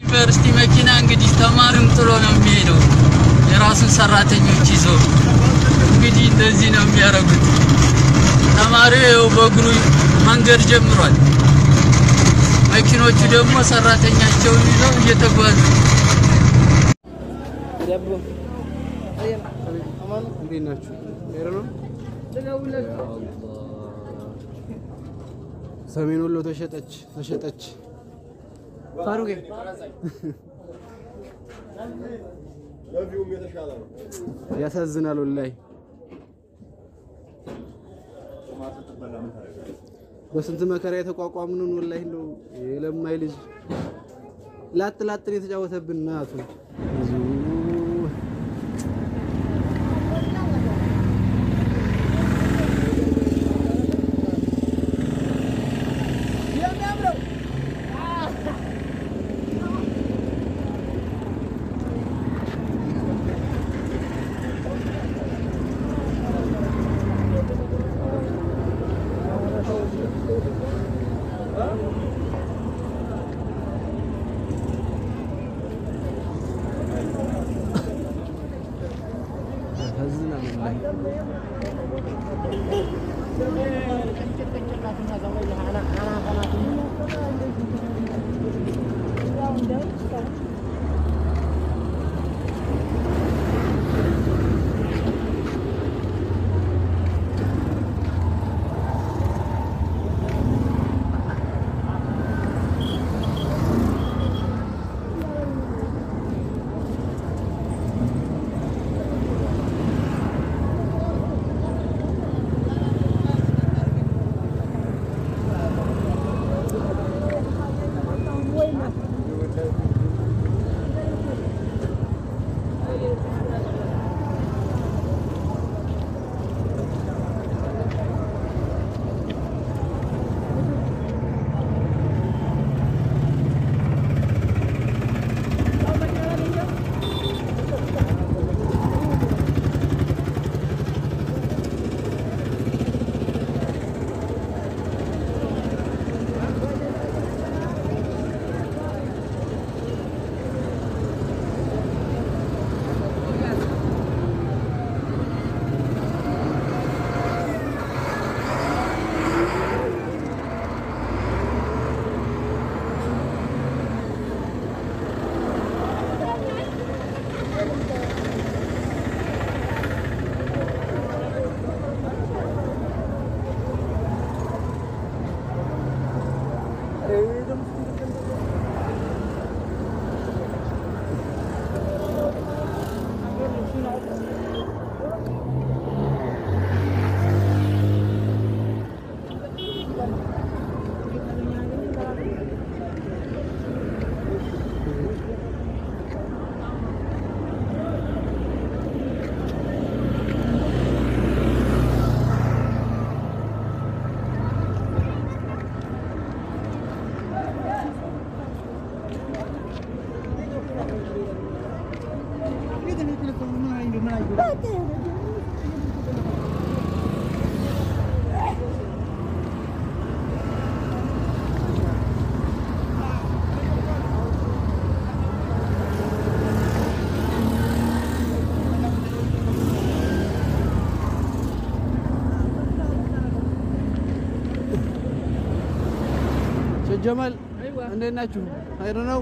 ዩኒቨርሲቲ መኪና እንግዲህ ተማሪም ጥሎ ነው የሚሄደው የራሱን ሰራተኞች ይዞ እንግዲህ እንደዚህ ነው የሚያደርጉት። ተማሪው ይኸው በእግሩ መንገድ ጀምሯል። መኪኖቹ ደግሞ ሰራተኛቸውን ይዘው እየተጓዙ እንዴት ናችሁ? ሄሮ ነው። ሰሜን ወሎ ተሸጠች ተሸጠች። ፋሩቄ ያሳዝናል ወላሂ። በስንት መከራ የተቋቋምንን ወላሂ እንደው የለማይ ልጅ ላጥ ላጥን የተጫወተብን እናቱ ያሳዝናል ወላሂ። ሼህ ጀማል እንዴት ናችሁ? ሀይር ነው።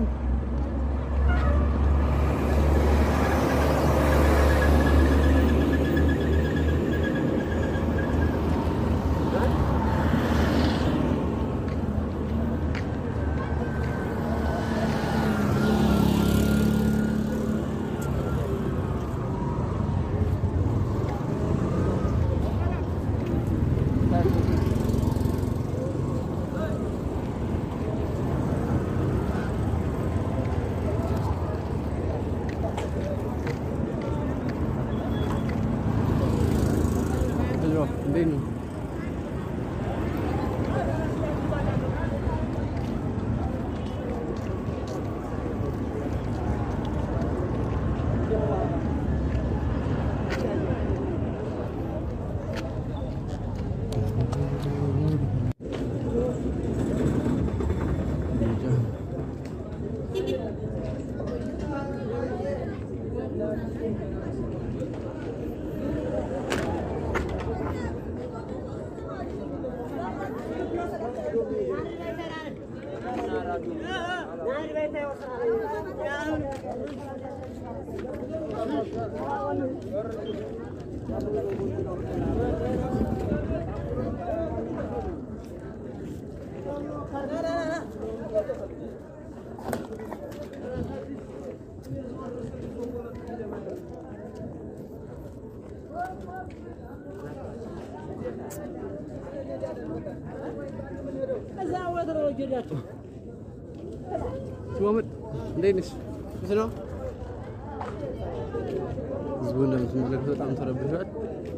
ሽማመድ እንዴት ነሽ? እንዴት ነው? ህዝቡ እንደምትመለከቱ በጣም ተረብሿል።